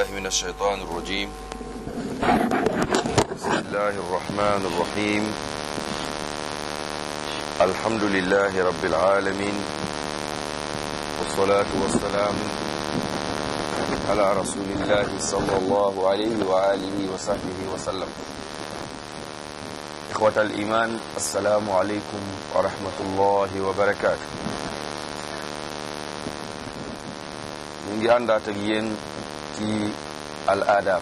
بالله من الشيطان الرجيم بسم الله الرحمن الرحيم الحمد لله رب العالمين والصلاة والسلام على رسول الله صلى الله عليه وآله وصحبه وسلم إخوة الإيمان السلام عليكم ورحمة الله وبركاته ñu ngi àndaat ak yéen ci al adab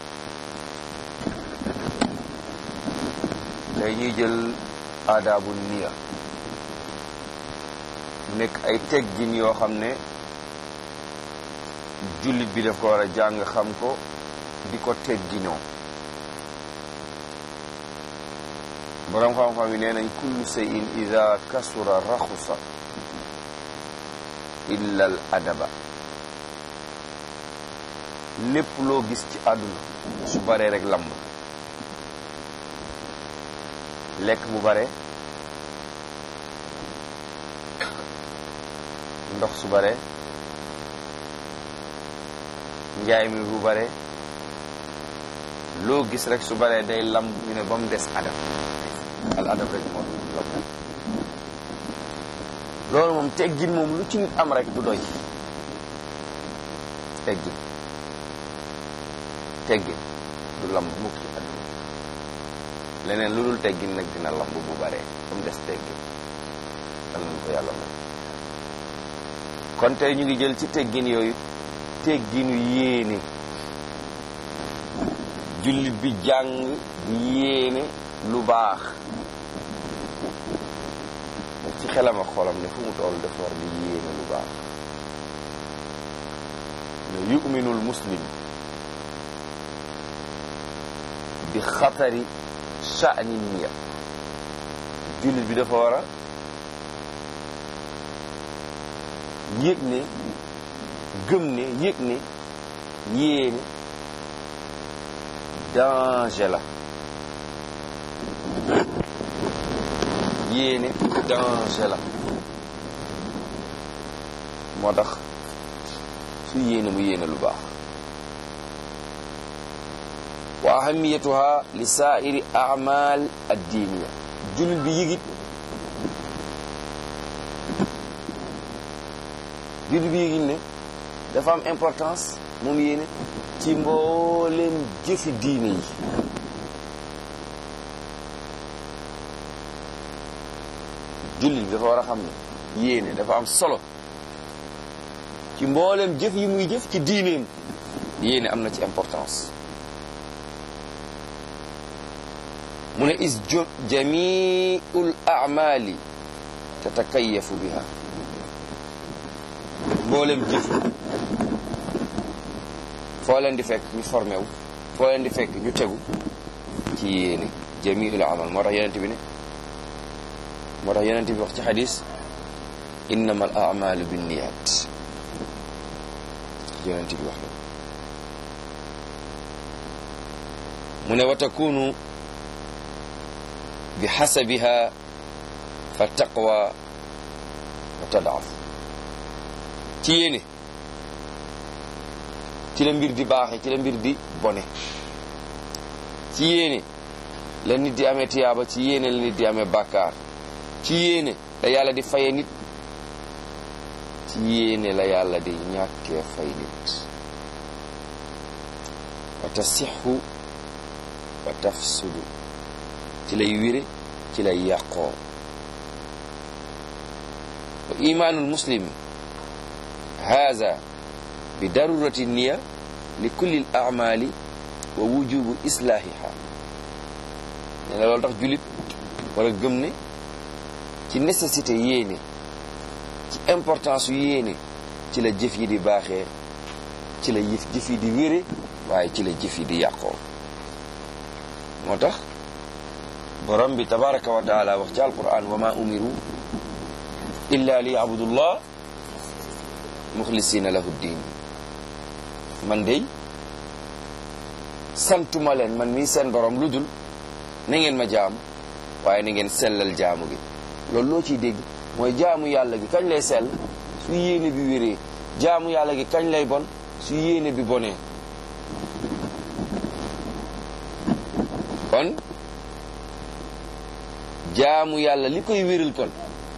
tey ñuy jël aadabu niya mu nekk ay teggin yoo xam ne jullit bi daf ko war a jàng xam ko di ko tegginoo boroom xam-xam yi nee nañ kullu shay'in ida kasura raxusa illa al adaba lépp loo gis ci àdduna su baree rek lamb lekk bu bare ndox su bare njaay mi bu bare loo gis rek su baree day lamb ñu ne ba mu des adab al adab rek moo lamb loolu moom teggin moom lu ci nit am rek du doy teggin teggin du lamb mukk ci àdduna leneen lu dul teggin nag dina lamb bu bare ba mu des teggin am nañu ko yàlla moom kon tey ñu ngi jël ci teggin yooyu tegginu yéene jullit bi jàng di yéene lu baax ci xelam ak xolam ne fu mu toll dafa war di yéene lu baax ne yuminul muslim bi xatari sha'ni niya jullit bi dafa war a yëg ne gëm ne yëg ne yéene danger la yéene danger la moo tax su yéene mu yéene lu baax wa ahamiyatuha li saairi amal addiniya jullit bi yëgit jullit bi yëgit ne dafa am importance moom yéene ci mbooleem jëfi diine yi jullit bi dafa war a xam ne yéene dafa am solo ci mbooleem jëf yi muy jëf ci diineem yéene am na ci importance mu ne is jamiul amali tatakayafu biha mboolem jëf foo leen di fekk ñu formé wu foo leen di fekk ñu tegu ci yéene jamiul amal moo tax yonent bi ne moo tax yonent bi wax ci xadis innama al amalu binniyat yonent bi wax la mu ne wa takunu bi xasabiha fa taqwa wa tadaaf ci yéene ci la mbir di baaxe ci la mbir di bone ci yéene la nit di amee tiyaaba ci yéene la nit di amee bàkkaar ci yéene la yàlla di faye nit ci yéene la yàlla di ñàkkee fay nit wa tasixu wa tafsudu ci lay wére ci lay yàqoo wa imaanul muslim haza bi darurati niya li kulli al amali wa wujubu islaahiha nee na loolu tax jullit wala gëm ne ci nécessité yéene ci importance yu yéene ci la jëf yi di baaxee ci la yëf jëf yi di wére waaye ci la jëf yi di yàqoo moo tax borom bi tabaraka wa taala wax ci alquran wa ma umiru illa li yabudullah muxlisina lahu ddin man dey santuma leen man mii seen borom lu dul na ngeen ma jaamu waaye na ngeen sellal jaamu gi loolu loo ciy dégg mooy jaamu yàlla gi kañ lay sell su yéene bi wéree jaamu yàlla gi kañ lay bon su yéene bi bonee kon jaamu yàlla li koy wéral kon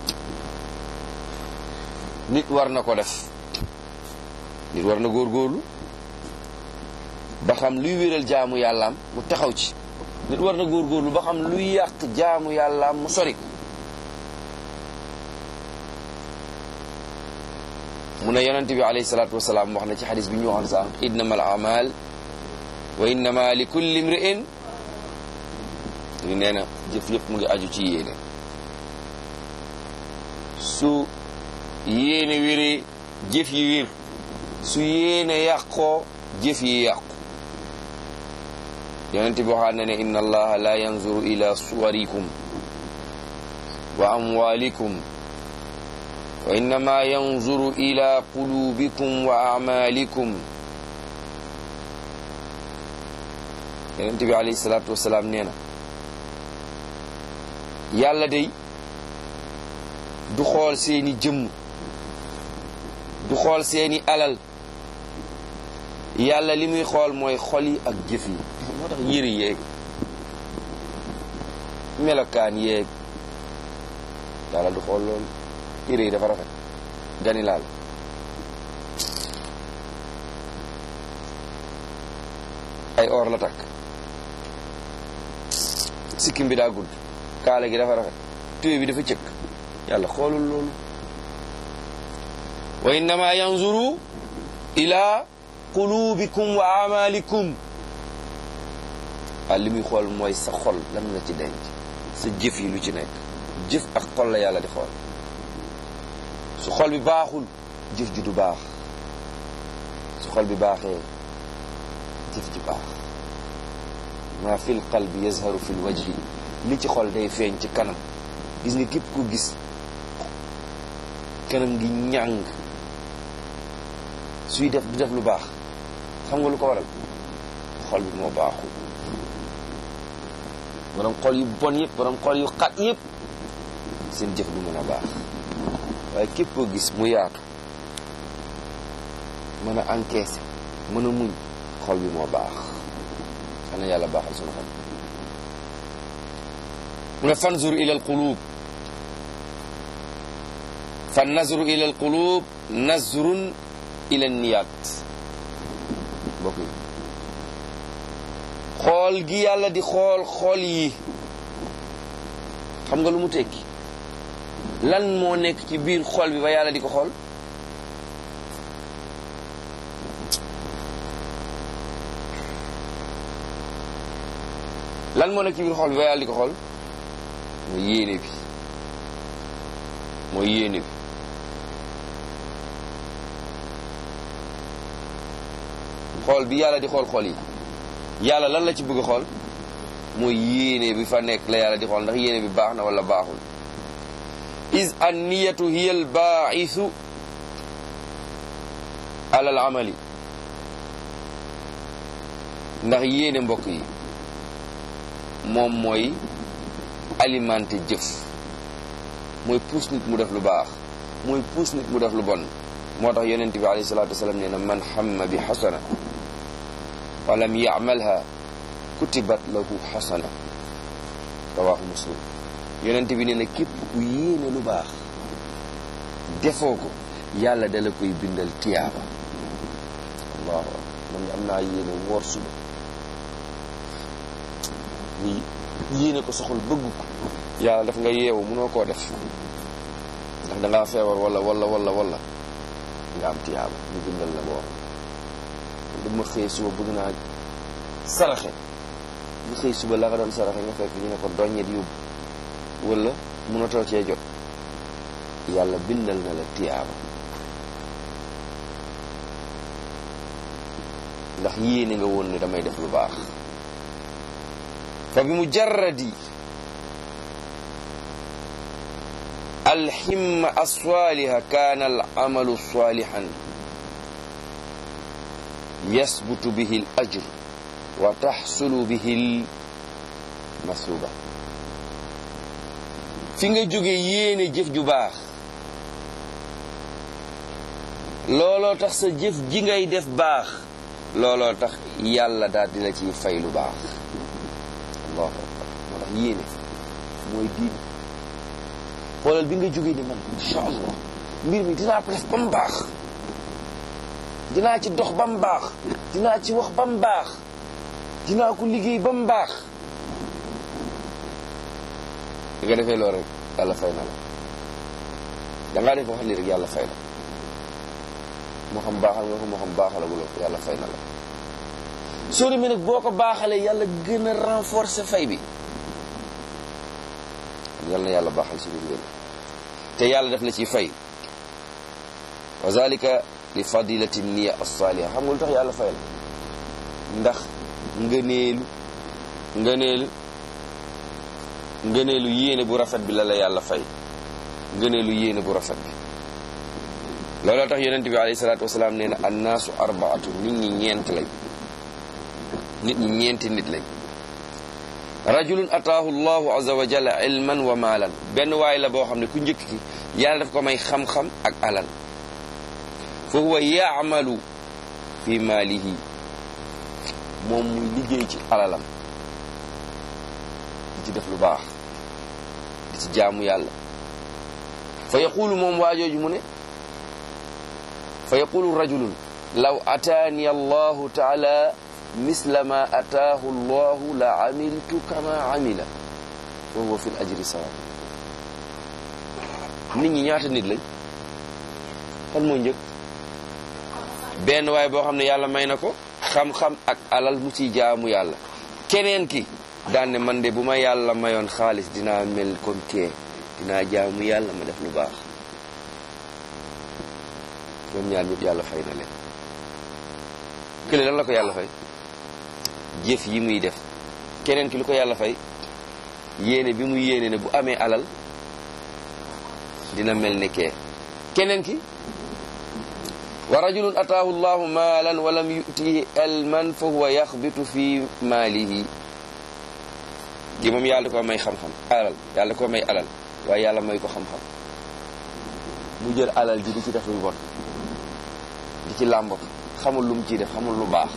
nit war na ko def nit war na góorgóorlu ba xam luy wéral jaamu yàllaam mu taxaw ci nit war na góorgóorlu ba xam luy yàq jaamu yàllaam mu sori mu ne yonent bi alayhi salaatu wasalaam wax na ci xadis bi ñu waxoon sànq innama al amal wa innama li kulli imri'in ñu nee na jëf yëpp mu ngi aju ci yéene su yéene wéree jëf yi wér su yéene yàqoo jëf yi yàqu yonent bi waxaat na ne inna allaha la yanzuru ila suwarikum wa amwalikum wa innama yanzuru ila qulubikum wa amalikum yonent bi alayhi salaatu wasalaam nee na yàlla day du xool seeni jëmm du xool seeni alal yàlla li muy xool mooy xol yi ak jëf yi moo tax yëre yeeg melokaan yeeg yàlla du xool loolu yëre yi dafa rafet gani laal ay or la takk sikkim bi daa gudd kaala gi dafa rafet tuye bi dafa cëkk yàlla xoolul loolu wa innama yanzuru ila qulubikum wa amalikum ah li muy xool mooy sa xol lan la ci denc sa jëf yi lu ci nekk jëf ak xol la yàlla di xool su xol bi baaxul jëf ji du baax su xol bi baaxee jëf ji baax ma fil qalbi yazharu fil wajhi li ci xol day feeñ ci kanam gis nga képp ko gis kanam gi ñàng suy def du def lu baax xam nga lu ko waral xol bi moo baaxul borom xol yu bon yëpp borom xol yu xat yëpp seen jëf du mën a baax waaye képp koo gis mu yaatu mën a encaisser mën a muñ xol bi moo baax xana yàlla baaxal sunu xol mu ne fanzur ila alqulub fa nazru ila alqulub nazrun ila niyat mbokk yi xool gi yàlla di xool xool yi xam nga lu mu tekki lan moo nekk ci biir xool bi ba yàlla di ko xool lan moo nekk ci biir xool bi ba yàlla di ko xool mooy yéene bi mooy yéene bi xool bi yàlla di xool xool yi yàlla lan la ci bëgg a xool mooy yéene bi fa nekk la yàlla di xool ndax yéene bi baax na wala baaxul is an niyatu hiya al baa'isu ala al amali ndax yéene mbokk yi moom mooy alimenté jëf mooy puus nit mu def lu baax mooy puus nit mu def lu bon moo tax yonent bi alayhi salaatu wasalaam nee na man hamma bi xasana wa lam yacmalha kutibat lahu xasana rawaahu muslim yonent bi nee na képp ku yéene lu baax defoo ko yàlla dala koy bindal tiyaaba allahu man am naa yéene woor suba ni yéene ko soxul bëgg ko yàlla daf nga yeewu mënoo koo def ndax dangaa feebar wala wala wala wala nga am tiyaaba ñu bindal la woor dama xëy suba bëgg naa saraxe nga xëy suba la nga doon saraxe nga fekk ñu ne ko doññet yóbbu wala mënatoo cee jot yàlla bindal na la tiyaaba ndax yéene nga woon ne damay def lu baax fa bi mujarradi alhimma alsaliha kaana alamalu salihan yasbutu bihi al ajr wa taxsulu bihi al masuba fi nga jóge yéene jëf ju baax looloo tax sa jëf ji ngay def baax looloo tax yàlla daal di la ciy fay lu baax allahu akbar moo tax yéene mooy diine xoolal bi nga jógee ni man incha allah mbir mi dinaa ko def ba mu baax dinaa ci dox ba mu baax dinaa ci wax ba mu baax dinaa ko liggéey ba mu baax bi nga defee loolu rek yàlla fay na la dangaa def wax li rek yàlla fay na moo xam baaxal nga ko moo xam baaxalagu la ko yàlla fay na la soo demee nag boo ko baaxalee yàlla gën a renforcer fay bi yal na yàlla baaxal suñu mbir te yàlla def la ci fay wa zalika li fadilati niya as-saliha xam nga lu tax yàlla fay la ndax ngëneelu ngëneelu ngëneelu yéene bu rafet bi la la yàlla fay ngëneelu yéene bu rafet bi looloo tax yonente bi alayhi salaatu wasalaam nee na annaasu arbaatu nit ñi ñeent lañ nit ñi ñeenti nit lañ rajulun ataahu llahu azza wa jalla ilman wa maalan benn waay la boo xam ne ku njëkk ki yàlla daf ko may xam-xam ak alal fa huwa yaamalu fi maalihi moom muy liggéey ci alalam di ci def lu baax di ci jaamu yàlla fa yaqulu moom waajooju mu ne fa yaqulu rajulun law ataani allahu taala misla ma ataahu allahu la amiltu kama amila wa huwa fi l ajri sawa nit ñi ñaata nit lañ kan moo njëkk benn waay boo xam ne yàlla may na ko xam-xam ak alal mu ciy jaamu yàlla keneen ki daan ne man de bu ma yàlla mayoon xaalis dinaa mel comme kee dinaa jaamu yàlla ma def lu baax ñoom ñaar ñëpp yàlla fay na leen kële lan la ko yàlla fay jëf yi muy def keneen ki lu ko yàlla fay yéene bi mu yéene ne bu amee alal dina mel ne kee keneen ki wa rajulun ataahu llahu maalan wa lam yutihi ilman fa huwa yaxbitu fi maalihi gi moom yàlla ko may xam-xam alal yàlla ko may alal waaye yàlla may ko xam-xam mu jël alal ji di ci def lu bon di ci làmbatu xamul lu mu ciy def xamul lu baax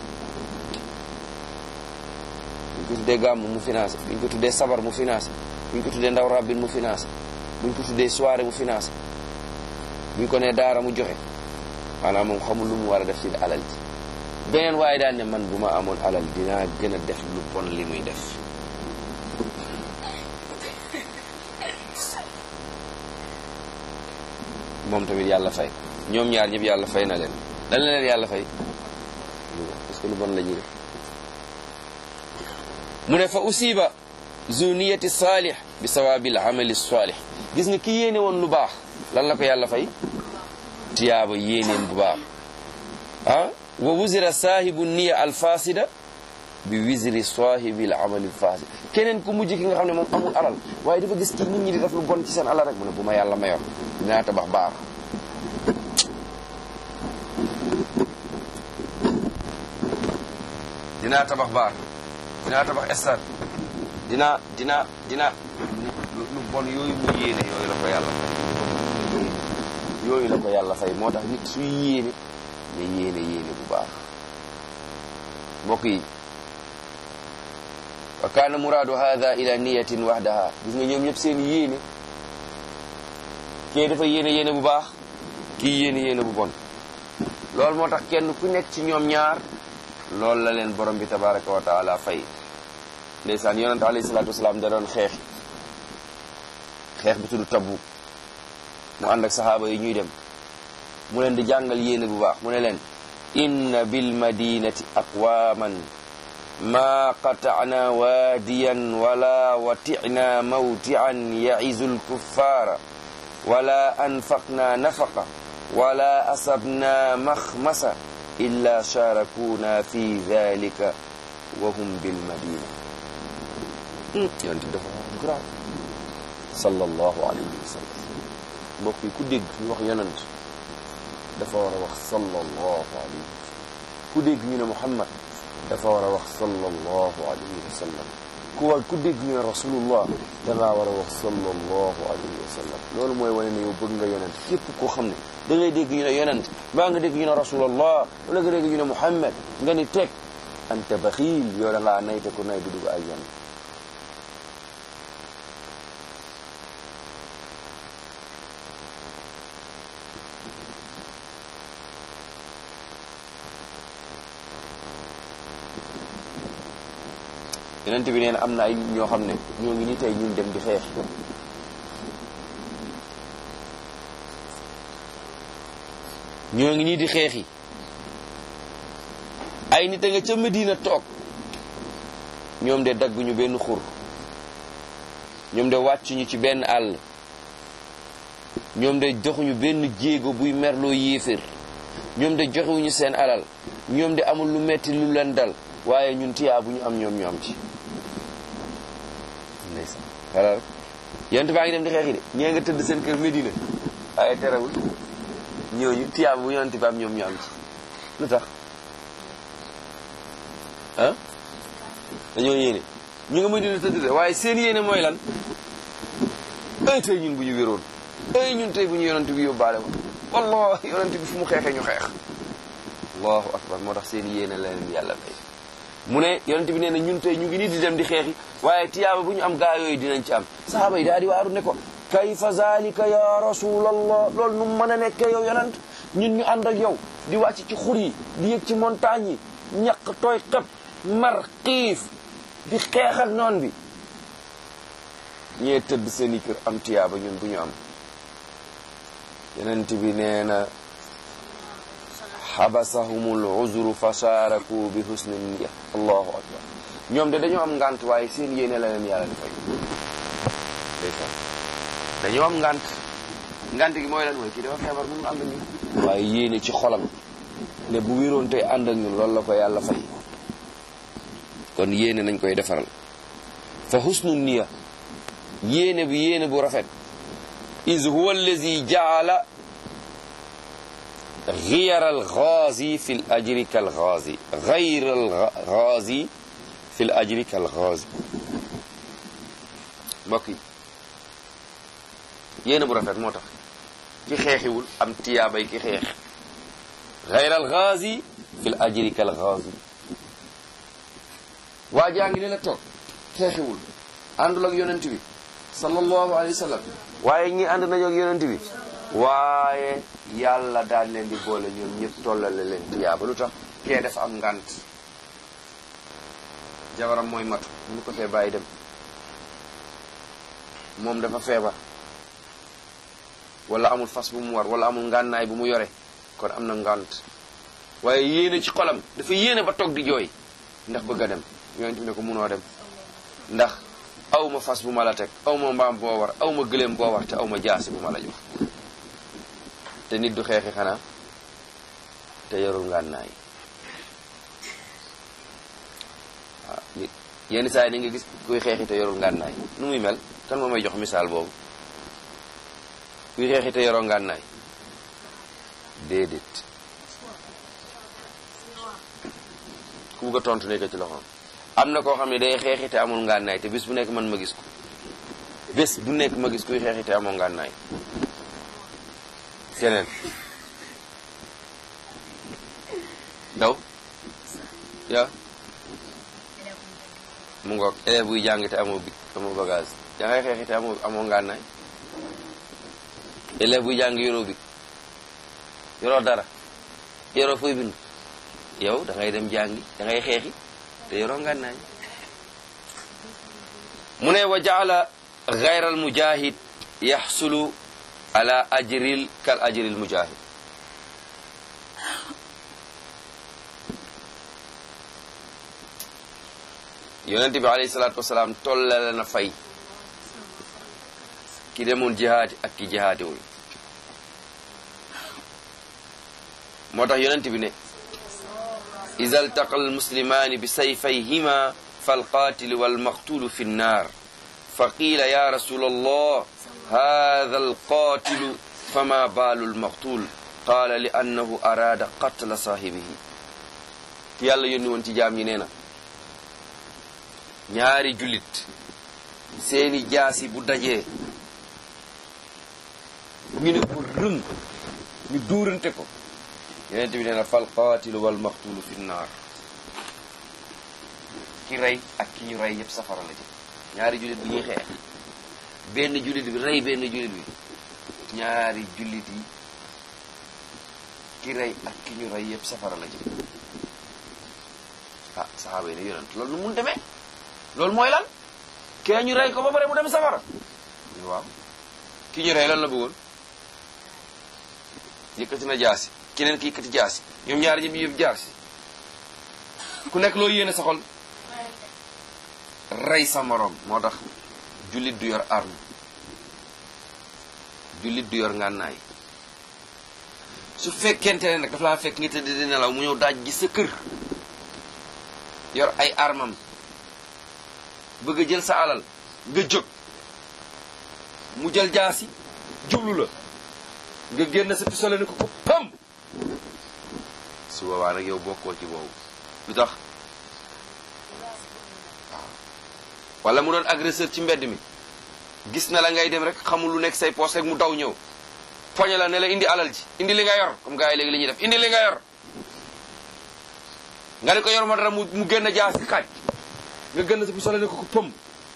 buñ ko tuddee gàmm mu financé buñ ko tuddee sabar mu financé buñ ko tuddee ndaw rabbin mu financé buñ ko tuddee soirée mu financé buñ ko nee daara mu joxe maanaam moom xamul lu mu war a def ci alal ji beneen waaye daan ne man bu ma amoon alal dinaa gën a def lu bon li muy def moom tamit yàlla fay ñoom ñaar ñëpp yàlla fay na leen lan la leen yàlla fay parce que lu bon la ñuy def mu ne fa usiba zuniyati saalih bi sawaabil amali saalih gis nga ki yéene woon lu baax lan la ko yàlla fay tiyaaba yéeneen bu baax ah wa wuzira saahibu niya alfasida bi wisri saahibil amali fasid keneen ku mujj ki nga xam ne moom amul alal waaye dafa gis ci nit ñi di def lu bon ci seen alal rek mu ne bu ma yàlla mayoon dinaa tabax baar dinaa tabax baar dinaa tabax stade dinaa dinaa dinaa lu bon yooyu mu yéene yooyu la ko yàlla fay yooyu la ko yàlla fay moo tax nit suy yéene ne yéene yéene bu baax mbokk yi wa kaana muraadu hada ila niyatin wahdaha gis nga ñoom ñëpp seen yéene kii dafa yéene yéene bu baax kii yéene yéene bu bon loolu moo tax kenn ku nekk ci ñoom ñaar loolu la leen borom bi tabaraka wa taala fay ndeysaan yonante alayhi salaatu wasalaam da doon xeex xeex bi tudd Tabuk mu ànd ak saxaaba yi ñuy dem mu leen di jàngal yéene bu baax mu ne leen inna bil madinati aqwaman ma qata'na waadiyan wala wati'na mawti'an ya'izu lkuffara wala anfaqna nafaqa wala asabna maxmasa illa sharakuna fi dhalika wa hum bil madina yonent bi dafa wax grave sallallahu alayhi wa sallam mbokk yi ku dégg ñu wax yonent dafa war a wax sallallahu alayhi wa sallam ku dégg ñu ne Muhammad dafa war a wax sallallahu alayhi wa sallam ku war ku dégg ñu ne rasulullah dangaa war a wax sallallahu alayhi wa sallam loolu mooy wane ne yow bëgg nga yonent képp koo xam ne da ngay dégg ñu ne yonent mbaa nga dégg ñu ne rasulallah wala nga dégg ñu ne muhammad nga ni teg anta baxiil yow da ngaa nay te ku nay du dugg aljanna yonent bi nee na am na ay nit ñoo xam ne ñoo ngi ni tey ñun dem di xeex ñoo ngi nii di xeexi ay nit a nga ca Medina toog ñoom de dagguñu benn xur ñoom de wàccuñu ci benn àll ñoom de joxuñu benn jéego buy merloo yéefér ñoom de joxewuñu seen alal ñoom de amul lu metti lu leen dal waaye ñun tiyaa bu ñu am ñoom ñu am ci ndeysaan xala rek yonent baa ngi dem di xeexi de ñee nga tëdd seen kër Medina waaye terewul ñooñu tiyaa bu yonent bi am ñoom ñu am ci lu tax ah dañoo yéene ñu nga Medina tëdd de waaye seen yéene mooy lan ay tey ñun bu ñu wéroon ay ñun tey bu ñu yonent bi yóbbaale ko wallahi yonent bi fu mu xeexee ñu xeex allahu akbar moo tax seen yéene la leen yàlla fay mu ne yonent bi nee na ñun tey ñu ngi nii di dem di xeexi waaye tiyaaba bu ñu am gaa yooyu dinañ ci am sahaaba yi daal di waaru ne ko kayfa zalika ya rasulallah loolu nu mën a nekkee yow yonent ñun ñu ànd ak yow di wàcc ci xur yi di yëg ci montagne yi ñaq tooy xep mar xiif di xeex ak noon bi ñee tëdd seen i kër am tiyaaba ñun bu ñu am yonent bi nee na xabasahumul uzru fa shaaraku bi husni niya allahu akbar ñoom de dañoo am ngant waaye seen yéene la leen yàlla di fay ndeysaan dañoo am ngant ngant gi mooy lan mooy kii dafa feebar mënu ànd ak ñun waaye yéene ci xolam ne bu wéroon tey ànd ak ñun loolu la ko yàlla fay kon yéene nañ koy defaral fa husnu niya yéene bi yéene bu rafet is huwa allazi jaala غير الغازي في الأجر كالغازي غير الغازي في الأجر كالغازي mbokk yi yéen bu rafet moo tax ki xeexiwul am tiyaabay ki xeex غير الغازي في الأجر كالغازي waa jaa ngi ne la toog xeexiwul àndul ak yonent bi sallallahu alayhi wa sallam waaye ñi ànd nañu ak yonent bi waaye yàlla daal leen di boole ñoom ñëpp tollale leen tiyaaba lu tax kee dafa am ngànt jabaram mooy matu mënu ko fee bàyyi dem moom dafa feebar wala amul fas bu mu war wala amul ngànnaay bu mu yore kon am na ngànt waaye yéene ci xolam dafa yéene ba toog di jooy ndax bëgg a dem yonent bi ne ko munoo dem ndax aw ma fas bu ma la teg aw ma mbaam boo war aw ma gëléem boo war te aw ma jaasi bu ma la jox te nit du xeexi xanaa te yorul ngànnaay waaw nit yenn saa yi ni nga gis kuy xeexi te yorul ngànnaay nu muy mel kan moo may jox misaal boobu kuy xeexi te yoroo ngànnaay déedéet ku bugg a tontu nekk ci loxoom am na koo xam ne day xeexi te amul ngànnaay te bés bu nekk man ma gis ko bés bu nekk ma gis kuy xeexi te amul ngànnaay keneen daw ya mu ngoog élève buy jàng te amoo bic amoo bagage da ngay xeexi te amoo amoo ngànnaay élève buy jàng yoroo bic yoroo dara yoroo fooy bind yow da ngay dem jàngi da ngay xeexi te yoroo ngànnaay mu ne wa jaala gayra al mujahid yaxsulu ala ajril kal ajril mujahid yonent bi alayhi salaatu wasalaam tollale na fay ki demoon jihaadi ak ki jihaadiwul moo tax yonent bi ne ida altaqa almuslimaani bi sayfayhima falqaatilu walmaqtulu fi nnaar fa qiila ya rasul allah hada alqaatilu fama baalu almaqtul qaala li annahu araada qatla saahibihi ki yàlla yónni woon ci jaam ñi nee na ñaari jullit seeni jaasi bu dajee ñu ne ko rëng ñu duurante ko yeneen bi nee na fal qaatilu wal maqtulu fi naar ki rey ak ki ñu rey yëpp safara la jëm ñaari jullit bi ñuy xeex benn jullit bi rey benn jullit bi ñaari jullit yi ki rey ak ki ñu rey yëpp safara la jëm ah saxaaba yi ne yonent loolu nu mun demee loolu mooy lan kee ñu rey ko ba pare mu dem safara waaw ki ñu rey lan la bëggoon yëkkati na jaasi keneen ki yëkkati jaasi ñoom ñaari ñëpp yëpp jaasi ku nekk loo yéene sa xol rey sa morom moo tax jullit du yor arme jullit du yor ngànnaay su fekkente ne nag dafa laa fekk ngi tëdd di nelaw mu ñëw daaj gi sa kër yor ay armam bëgg a jël sa alal nga jóg mu jël jaasi jublu la nga génn sa pistolet ni ko ko pam su boobaa nag yow bokkoo ci boobu lu tax waaw wala mu doon agresseur ci mbedd mi gis na la ngay dem rek xamul lu nekk say poos rek mu daw ñëw poñe la ne la indi alal ji indi li nga yor comme gars yi léegi li ñuy def indi li nga yor nga ne ko yor ma dara mu mu génn jaasi xaaj nga génn sa pistolet ne ko ko pëm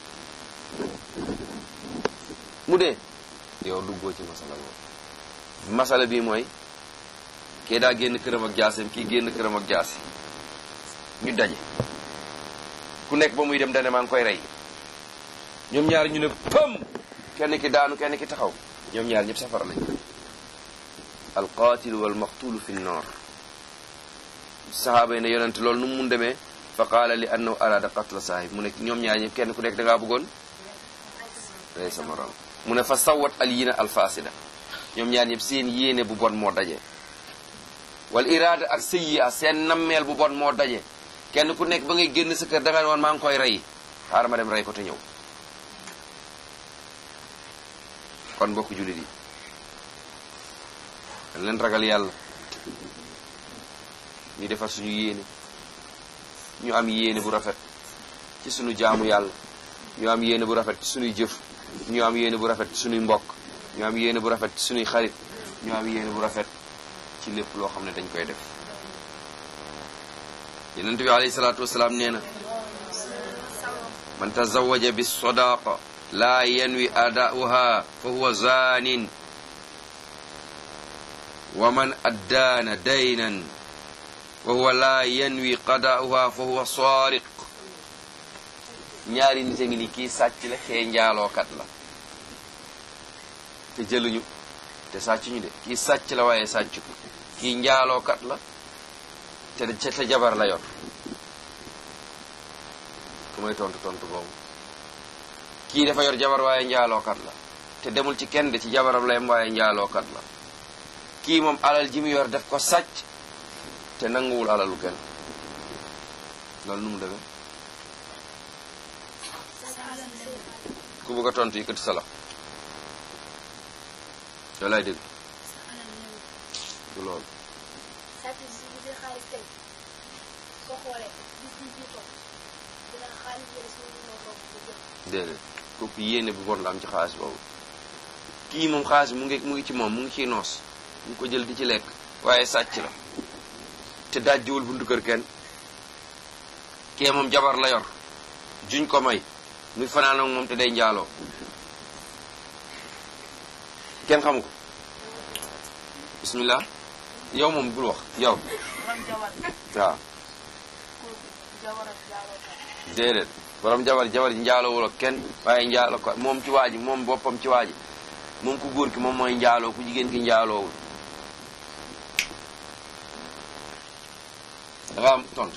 mu dee yow duggoo ci masala boobu masala bii mooy kii daa génn këram ak jaaseem kii génn këram ak jaasi ñu daje ku nekk ba muy dem dane maa ngi koy rey ñoom ñaar ñu ne pëm kenn ki daanu kenn ki taxaw ñoom ñaar ñëpp safara lañ alqaatilu wal maqtulu fi nnar sahaaba yi ne yonent loolu nu mu mun demee fa qaala li annahu arada qatla saahib mu ne ñoom ñaar ñëpp kenn ku nekk da ngaa bëggoon rey sa morom mu ne fa sawat al yina al fasida ñoom ñaar ñëpp seen yéene bu bon moo daje wal iraada ak sayyi'a seen nammeel bu bon moo daje kenn ku nekk ba ngay génn sa kër da nga ne woon maa ngi koy rey xaaral ma dem rey ko te ñëw kon mbokk jullit yi dañ leen ragal yàlla ñu defar suñu yéene ñu am yéene bu rafet ci suñu jaamu yàlla ñu am yéene bu rafet ci suñuy jëf ñu am yéene bu rafet ci suñuy mbokk ñu am yéene bu rafet ci suñuy xarit ñu am yéene bu rafet ci lépp loo xam ne dañ koy def yonent bi alayhi salaatu wasalaam nee na man tazawaja bi sadaqa laa yanwi adauha fa huwa zanin wa man addaana daynan wa huwa laa yanwi qadauha fa huwa saariq ñaari nit a ngi ni kii sàcc la xee njaalookat la te jëluñu te sàccuñu de kii sàcc la waaye sàcc ko kii njaalookat la te te jabar la yor ku may tontu tontu boobu kii dafa yor jabar waaye njaalookat la te demul ci kenn de ci jabaram la yem waaye njaalookat la kii moom alal ji mu yor def ko sàcc te nanguwul alalu kenn loolu nu mu demee ku bëgg a tontu yëkkati sa loxo yow laay dégg du loolu déedéet kooku yéene bu bon la am ci xaalis boobu kii moom xaalis mu ngi mu ngi ci moom mu ngi ciy noos mu ngi ko jël di ci lekk waaye sàcc la te dajjiwul buntu kër kenn kee moom jabar la yor juñ ko may muy fanaan ak moom te day njaaloo kenn xamu ko bismillah yow moom bul wax yow waaw déedéet borom jabar jabar ji njaaloo ak kenn waaye njaaloo ko moom ci waa ji moom boppam ci waa ji moom ku góor ki moom mooy njaaloo ku jigéen ki njaaloowul dafa am tontu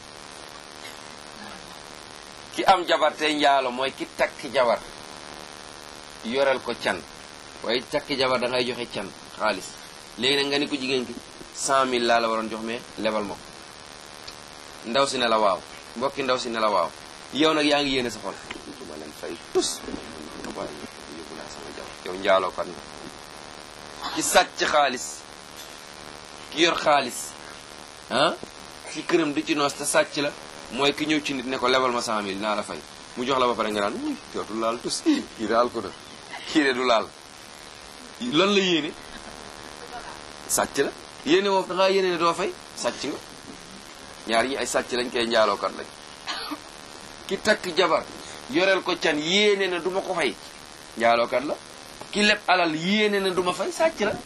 ki am jabar tey njaalo mooy ki takki jabar yoreel ko can waaye takki jabar da ngay joxe can xaalis léegi nag nga ni ko jigéen ki cent mille laa la waroon jox mais lebal ma ko ndaw si ne la waaw mbokki ndaw si ne la waaw yow nag yaa ngi yéene sa xol duma leen fay tus waaye yóbbu naa sama jabar yow njaaloo kan nga ki sàcc xaalis ki yor xaalis ah ci këram di ci noos te sàcc la mooy ki ñëw ci nit ne ko lebal ma cent mille naa la fay mu jox la ba pare nga naan uy dootul laal tus kii daal ko da kii de du laal lan la yéene sàcc la yéene woo da ngaa yéene ne doo fay sàcc nga ñaar yi ay sàcc lañ koy njaalookat lañ ki takk jabar yoreel ko can yéene ne du ma ko fay njaalookat la ki leb alal yéene ne du ma fay sàcc la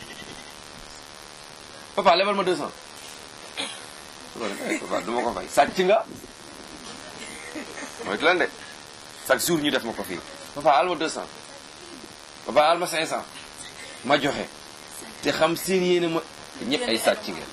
papa lebal ma 200 papa du ma ko fay sàcc nga mooy lan de chaque jour ñu def ma ko fii papa al ma 200 papa al ma 500 ma joxe te xam seen yéene ma ñëpp ay sàcc ngeen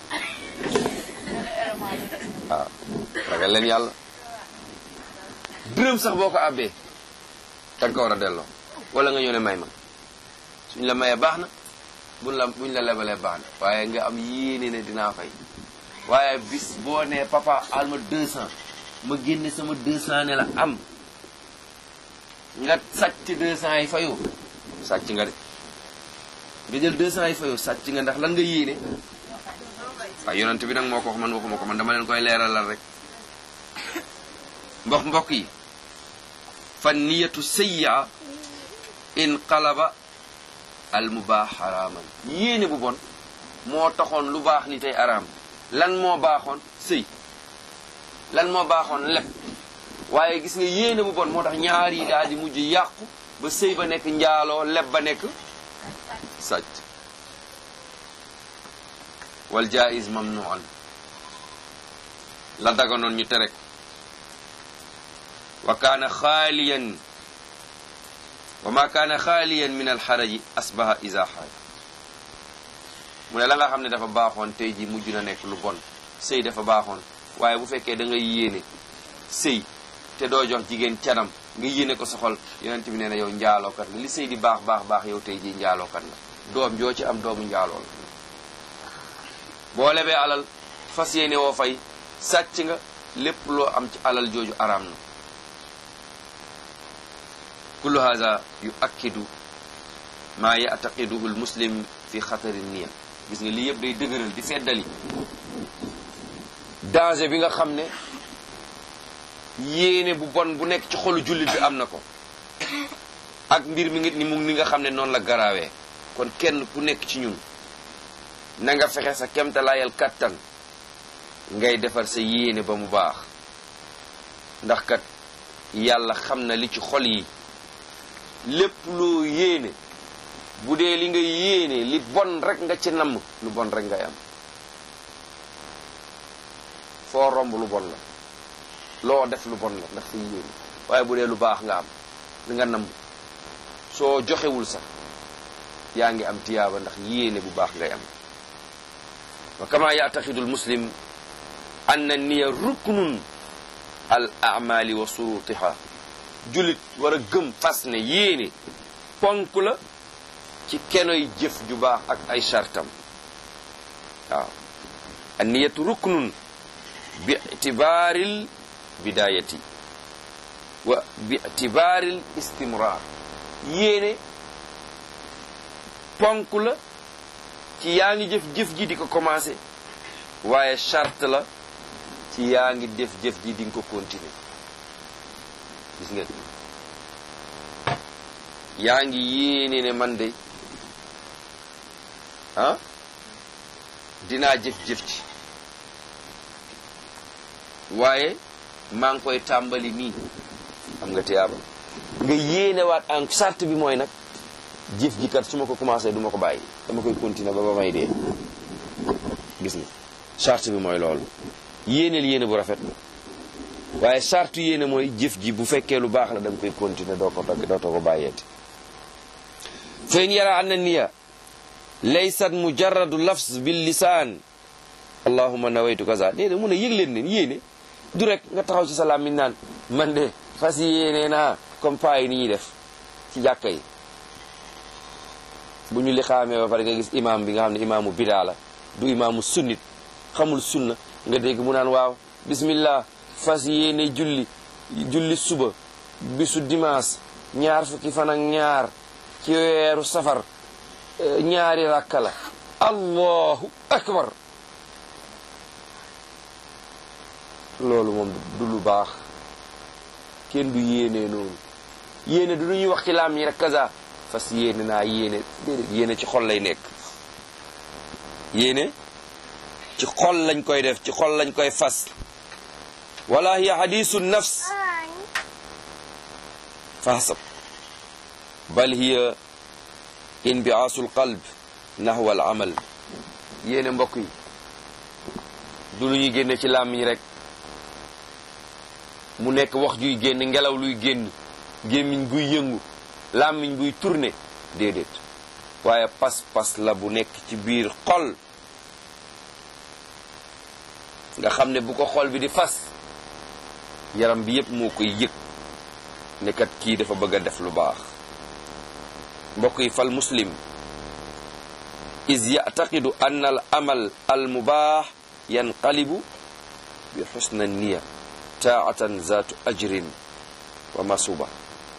waaw ragal leen yàlla dërëm sax boo ko àbbee da nga ko war a delloo wala nga ñëw ne may ma suñ la mayee baax na buñ la buñ la lebalee baax na waaye nga am yéene ne dinaa fay waaye bis boo nee papa al ma 200 ma génne sama 200 ne la am nga sàcc 200 yi fayu sàcc nga de nga jël 200 yi fayu sàcc nga ndax lan nga yéene waaw yonent bi nag moo ko wax man waxuma ko man dama leen koy leeralal rek mbokk mbokk yi fan niyatu sayya inqalaba al mubaax xaraaman yéene bu bon moo taxoon lu baax li tey araam lan moo baaxoon sëy lan moo baaxoon leb waaye gis nga yéene bu bon moo tax ñaar yi daal di mujj yàqu ba sëy ba nekk njaaloo leb ba nekk sàcc wal jaiz mamnuan la daganoon ñu tere ko wa kaana xaaliyan wa ma kaana xaaliyan min alxaraji asbaha isa xaaj mu ne la nga xam ne dafa baaxoon tey ji mujj na nekk lu bon sëy dafa baaxoon waaye bu fekkee da ngay yéene sëy te doo jox jigéen canam nga yéene ko sa xol yonent bi nee na yow njaalookat la li sëy di baax baax baax yow tey ji njaalookat la doom joo ci am doomu njaaloo la boo lebee alal fas yéene woo fay sàcc nga lépp loo am ci alal jooju araam na kullu hada yu akkidu maa yataqiduhu lmuslim fi xatari niya gis nga lii yëpp day dëgëral di feddali danger bi nga xam ne yéene bu bon bu nekk ci xolu jullit bi am na ko ak mbir mi ngi ni mu ni nga xam ne noonu la garaawee kon kenn ku nekk ci ñun na nga fexe sa kemtalaayal kattan ngay defar sa yéene ba mu baax ndax kat yàlla xam na li ci xol yi lépp loo yéene bu dee li nga yéene li bon rek nga ci namm lu bon rek ngay am foo romb lu bon la loo def lu bon la ndax sa yéene waaye bu dee lu baax nga am li nga namm soo joxewul sax yaa ngi am tiyaaba ndax yéene bu baax ngay am wa kama yataxidu almuslim anna niya ruknun al amali wa surutiha julit war a gëm fas ne yéene ponk la ci kenoy jëf ju baax ak ay chartam waaw an niyatu ruknun bi itibaaril bidayati wa bi itibaaril istimrar yéene ponk la ci yaa ngi jëf jëf ji di ko commencé waaye charte la ci yaa ngi def jëf ji di nga ko continuer gis nga yaa ngi yéene ne man de ah dinaa jëf-jëf ci waaye maa ngi koy tàmbali nii am nga tiyaaba nga yéene waat en charte bi mooy nag jëf ji kat su ma ko commencé du ma ko bàyyi dama koy continuer ba ba may dee gis nga charte bi mooy loolu yéeneel yéene bu rafet waaye charte yéene mooy jëf ji bu fekkee lu baax la da nga koy continuer doo ko dog dootoo ko bàyyeeti fa in yara anna niya laysat mujarradu lafz bil lisaan allahuma nawaytu kaza déedéet mun a yëg leen ne yéene du rek nga taxaw ci sa làmmiñ naan man de fas yéene naa comme paa yi ni ñuy def ci jàkka yi bu ñu li xaamee ba pare nga gis imam bi nga xam ne imaamu bidaa la du imaamu sunnit xamul sunna nga dégg mu naan waaw bismillah fas yéene julli julli suba bisu dimanche ñaar fukki fan ak ñaar ci weeru safar ñaari rakka la allahu akbar loolu moom du lu baax kenn du yéene noonu yéene du lu ñuy wax ci laam ñi rek kaza fas yéene naa yéene déedéet yéene ci xol lay nekk yéene ci xol lañ koy def ci xol lañ koy fas wala hiya hadisu nafs fahsab bal hiya inbiaasul qalb nahwa al amal yéene mbokk yi du lu ñuy génne ci làmmiñ rek mu nekk wax juy génn ngelaw luy génn gémmiñ buy yëngu làmmiñ buy tourné déedéet waaye pas-pas la bu nekk ci biir xol nga xam ne bu ko xol bi di fas yaram bi yépp moo koy yëg nekkat kii dafa bëgg a def lu baax mbokk yi fal muslim is yactaqidu an al amal al mubaax yanqalibu bi xusna niya taatan zaatu ajrin wa masuba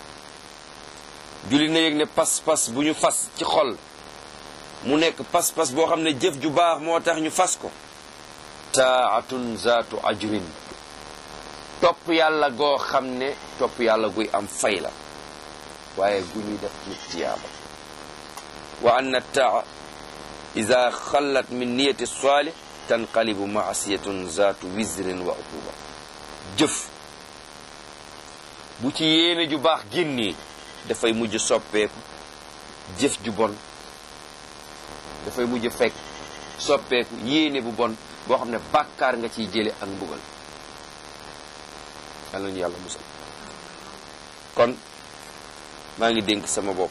julli na yëg ne pas-pas bu ñu fas ci xol mu nekk pas-pas boo xam ne jëf ju baax moo tax ñu fas ko taatun zaatu ajrin topp yàlla goo xam ne topp yàlla guy am fay la waaye gu ñuy def ci tiyaaba wa anna taa ida xallat min niyati salih tanqalibu maasiyatun zaatu wisrin wa uquba jëf bu ci yéene ju baax génnee dafay mujj soppeeku jëf ju bon dafay mujj fekk soppeeku yéene bu bon boo xam ne bàkkaar nga ciy jële ak mbugal yàlla ñu yàlla musal kon maa ngi dénk sama bopp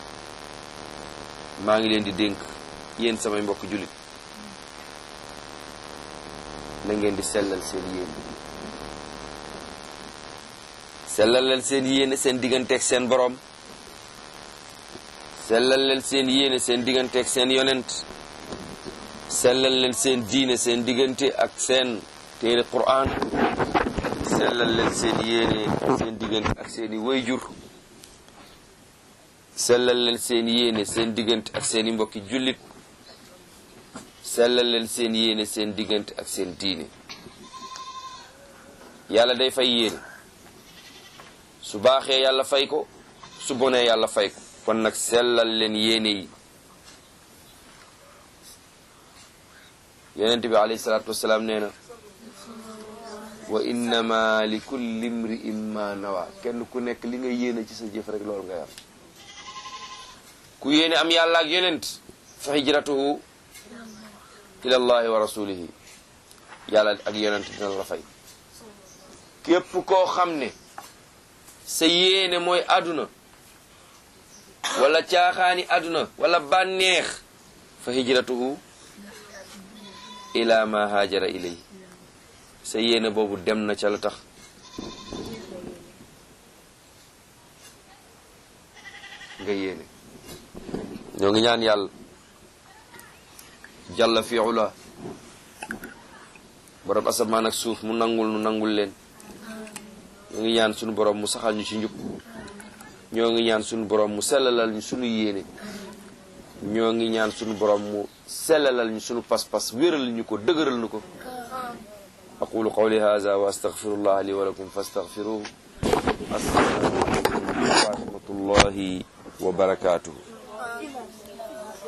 maa ngi leen di dénk yéen samay mbokk jullit na ngeen di sellal seen yéene sellal leen seen yéene seen digganteeg seen borom sellal leen seen yéene seen digganteeg seen yonent sellal leen seen diine seen diggante ak seen téere Qur'an sellal leen seen yéene seen diggante ak seeni wayjur sellal leen seen yéene seen diggante ak seeni mbokki jullit sellal leen seen yéene seen diggante ak seen diine yàlla day fay yéene su baaxee yàlla fay ko su bonee yàlla fay ko kon nag sellal leen yéene yi yonent bi alayhi salaatu wasalaam nee na wa innama li kulli imri'in ma nawa kenn ku nekk li nga yéene ci sa jëf rek loolu ngay am ku yéene am yàlla ak yonent fa hijratuhu ila allahi wa rasulihi yàlla ak yonent dina la fay képp koo xam ne sa yéene mooy àdduna wala caaxaani àdduna wala bànneex fa hijratuhu ila ma haajara ilay sa yéene boobu dem na ca la tax nga yéene ñoo ngi ñaan yàlla jàlla fi ula borom asamaan ak suuf mu nangul nu nangul leen ñoo ngi ñaan sunu borom mu saxal ñu ci njub ñoo ngi ñaan sunu borom mu sellalal ñu sunu yéene ñoo ngi ñaan sunu borom mu sellalal ñu sunu pas-pas wéral ñu ko dëgëral ñu ko aqulu qawli hadha wa astaghfirullah li wa lakum fastaghfiruhu assalaamu alaykum wa rahmatullahi wa barakatuhu